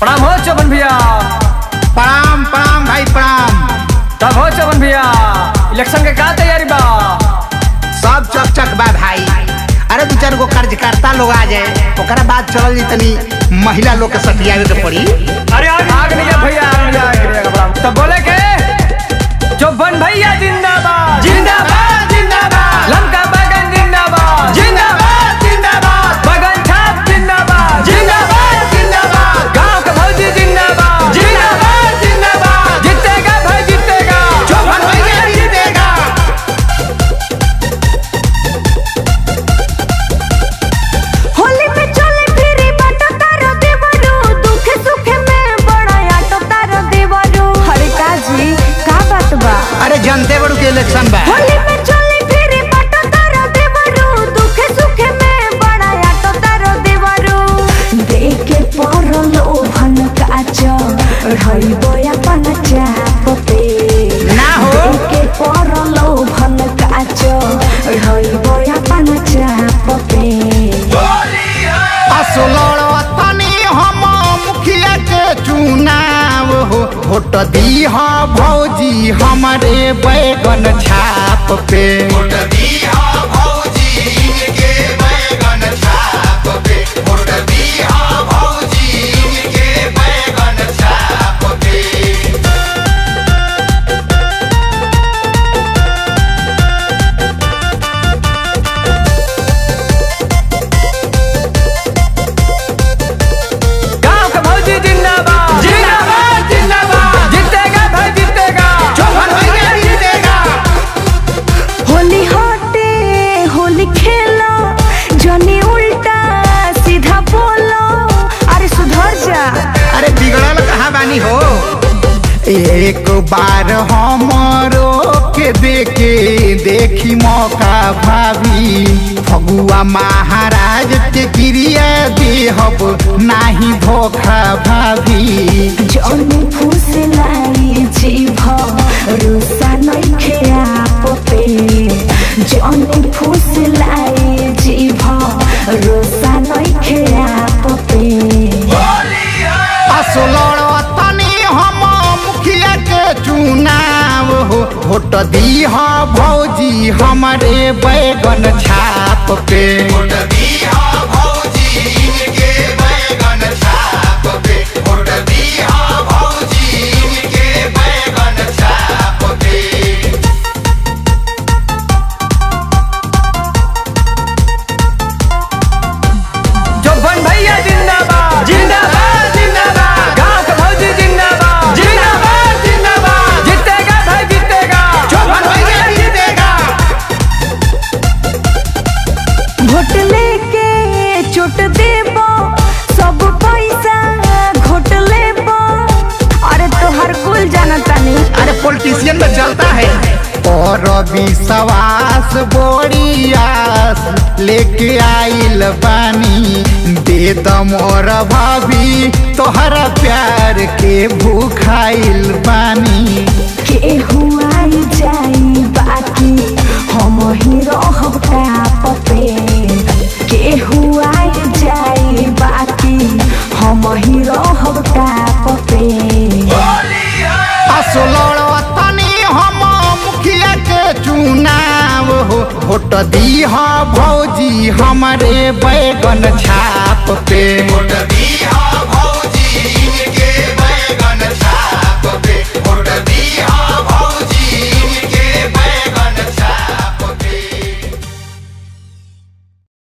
प्रणाम हो चौबन भैया प्रणाम प्रणाम भाई प्रणाम तब हो चौबन भैया इलेक्शन के का तैयारी बा सब चक चक बा भाई अरे दू चार गो कार्यकर्ता लोग आ जाए ओकरा बाद चलल जी तनी महिला लोग के सटियावे के पड़ी अरे आग नहीं है भैया आग नहीं है, आग नहीं है, प्रणाम। तब बोले के चौबन भैया जिंदाबाद जिंदाबाद जिंदाबाद लंका बगन जिंदाबाद जिंदाबाद जिंदाबाद बगन छाप जिंदाबाद जिंदाबाद जिंदाबाद गांव का भौजी जिंदाबाद जिंदाबाद जिंदाबाद जीतेगा भाई जीतेगा चौबन भैया जीतेगा होली में चले फिरे बाटो तारो देवरो दुख सुख में बड़ा आटो तारो देवरो हरे काजी का बात बा अरे जनते बड़ू के इलेक्शन बा होली में चले फिरे बाटो तारो देवरो दुख सुख में बड़ा आटो तारो देवरो देखे परलो भन काचो ढई बोया पन चाप पे ना हो। देखे परलो भन काचो ढई बोया पन चाप पे असलड़ तनी हम मुखिया के चुनाव हो वोट दी हा भौजी हमारे बैगन छाप पे गांव का भौजी जिंदाबाद जिंदाबाद जिंदाबाद जीतेगा भाई जीतेगा चौबन भैया जीतेगा होली होटे होली खेलो जनी उल्टा सीधा बोलो अरे सुधर जा अरे बिगड़ल कहाँ बानी हो एक बार हमरो के देखे देखी मौका भाभी फगुआ महाराज के क्रिया देहब नाही धोखा भाभी जनी फूस लाई जीभ रुसा नइखे आप पे जनी फूस लाई जीभ रुसा नइखे आप पे असलड़ तनी हम मुखिया के चुनाव हो वोट दी हा भौजी हमारे बैगन छाप पे चौबन भैया जिंदाबाद जिंदाबाद जिंदाबाद गांव का भौजी जिंदाबाद जिंदाबाद जिंदाबाद जीतेगा भाई जीतेगा चौबन भैया जीतेगा घोट लेके चोट देबो सब पैसा घोट लेबो अरे तोहर कुल जानता नहीं अरे पॉलिटिशियन में चलता है और विश्वास बोरी आस लेके आइल बानी दे मोर भाभी तोहरा प्यार के भूखाइल बानी के हुआई जाई बाकी हम ही रहब टाप पे के हुआई जाई बाकी हम ही रहब टाप पे असलड़ तनी हम मुखिया के चुनाव हो वोट दी हा भौजी हमारे बैगन छाप पे